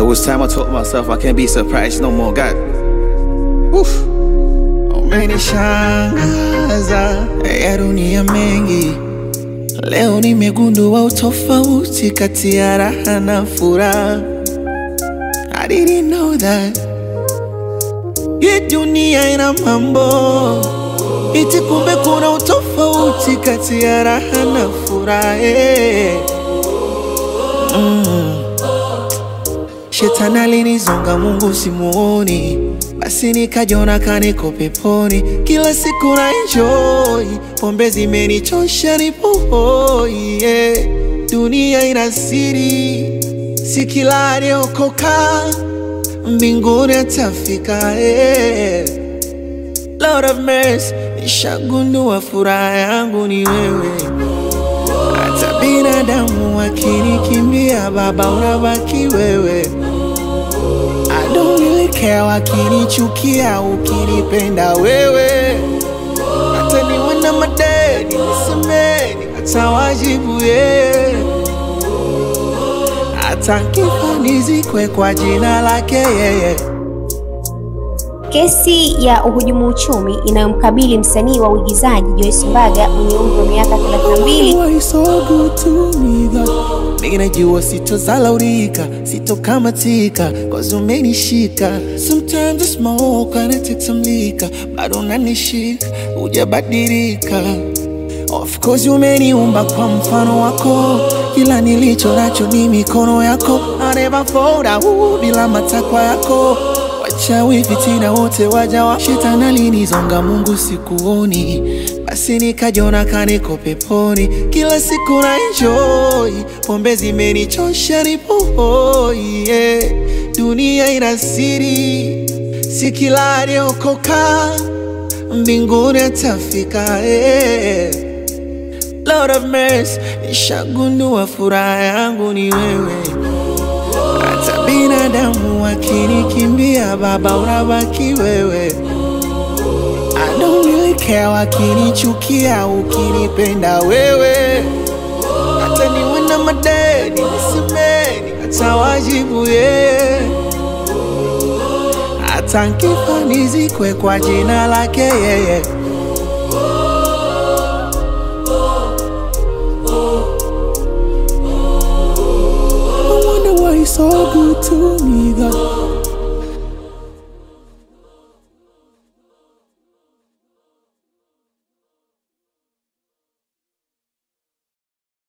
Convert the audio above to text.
There was time I told myself I can't be surprised no more. God, Oof. Umenishangaza ya dunia mengi. Leo nimegundua utofauti kati ya raha na furaha. I didn't know that. Hii dunia ina mambo iti, kumbe kuna utofauti kati ya raha na furaha. eh. Shetani alinizonga, Mungu simuoni, basi nikajiona kaniko peponi. Kila siku na enjoy, pombe zimenichosha, nipo hoi yeah. Dunia ina siri, si kila aliyokoka mbinguni atafika yeah. Lord of mercy, nishagundua furaha yangu ni wewe. Hata binadamu wakinikimbia, Baba unabaki wewe. I don't really care wakinichukia, ukinipenda wewe. Hata niwe na madeni nisemeni, hata wajibu yeye. Hata nkifa nizikwe kwa jina lake yeye. Kesi ya uhujumu uchumi inayomkabili msanii wa uigizaji Joyce Mbaga mwenye umri wa miaka 32 Why you so good to me God? Mimi najua sitozalaulika, sitokamatika, cause umenishika. Sometimes I smoke and I take some liquor, bado unanishika, hujabadilika. Of course umeniumba kwa mfano wako, kila nilicho nacho ni mikono yako. I never fall down bila matakwa yako. Wachawi fitina wote waja wa shetani alinizonga, Mungu sikuoni, basi nikajiona kaniko peponi. Kila siku na enjoy, pombe zimenichosha, nipo hoi yeah. Dunia ina siri, si kila aliyokoka mbinguni atafika yeah. Lord of mercy, nishagundua furaha yangu ni wewe. Hata binadamu wakinikimbia, Baba unabaki wewe. I don't really care wakinichukia, ukinipenda wewe. Hata niwe na madeni nisemeni, hata wajibu yeye. Hata nkifa nizikwe kwa jina lake yeye. I wonder why you're so good to me, God.